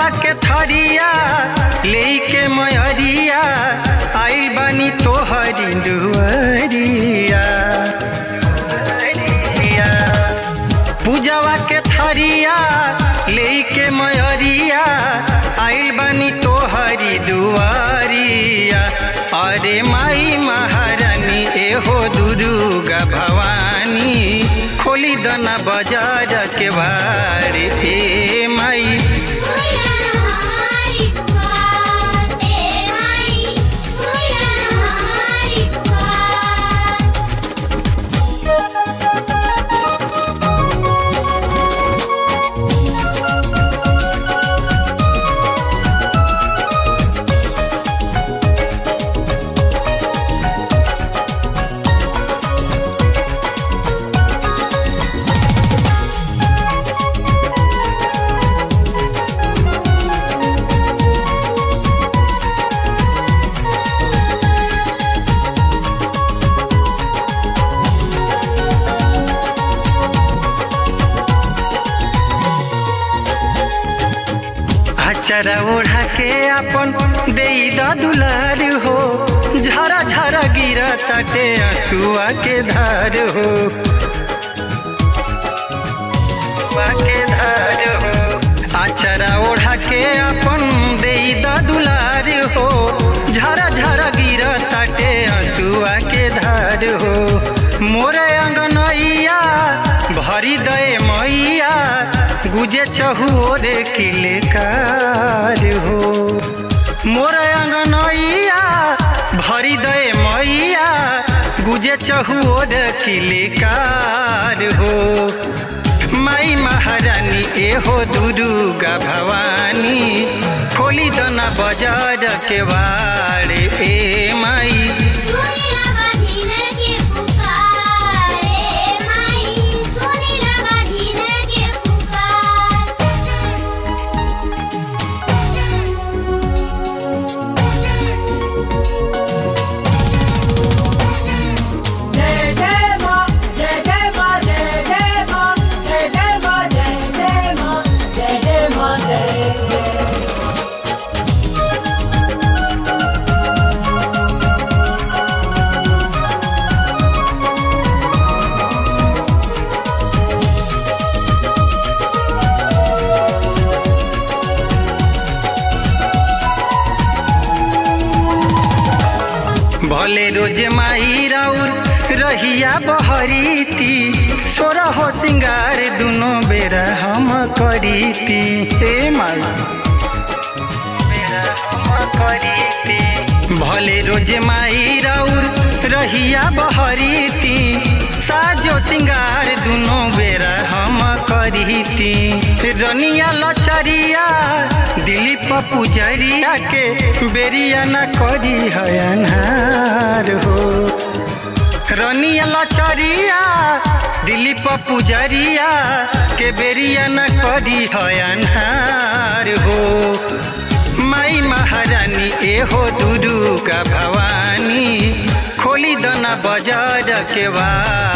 के थरिया लेके मयरिया आइल बानी तोहरी दुआरिया पूजवा के थरिया लेके मयरिया आइल बानी तोहरी दुआरिया अरे माई महारानी एहो दुर्गा भवानी खोली दना बाजार के बारे ए माई हमारी पुकार ए माई हमारी पुकार अचरा ओढ़ा के अपन दे दुलार हो झरा झरा गिरा ताटे अथुआ के धार हो अथुआ के धार हो अचरा ओढ़ा के अपन दे दुलार हो झरा झरा गिरा ताटे अथुआ के धार हो मोरे अंगनैया भरी दे मैया गुजे चहुओरे किलेकार हो मोर अंगनैया भरी दे मैया गुजे चहुओर किलेकार हो माई महारानी एहो दुर्गा भवानी खोली दना बाजार के बारे ए माई सुनीला बाधिन के पुकार ए माई सुनीला बाधिन के पुकार जय जय मां जय जय मां जय जय मां जय जय मां जय जय मां जय जय मां जय जय भले रोज माई राउर रहिया बहरीती सोरा हो सिंगार दुनो बेरा हम करीती ए माई बेरा हम करीती भले रोज माई राउर रहिया बहरीती साजो सिंगार दुनो बेरा हम करीती रनिया लचरिया दिलीप पुजरिया के बेरिया न करी है अनहार हो रनिया लचरिया दिलीप पुजरिया के बेरिया न करी है अनहार हो माई महारानी एहो दुर्गा भवानी खोली दना बाजार के बार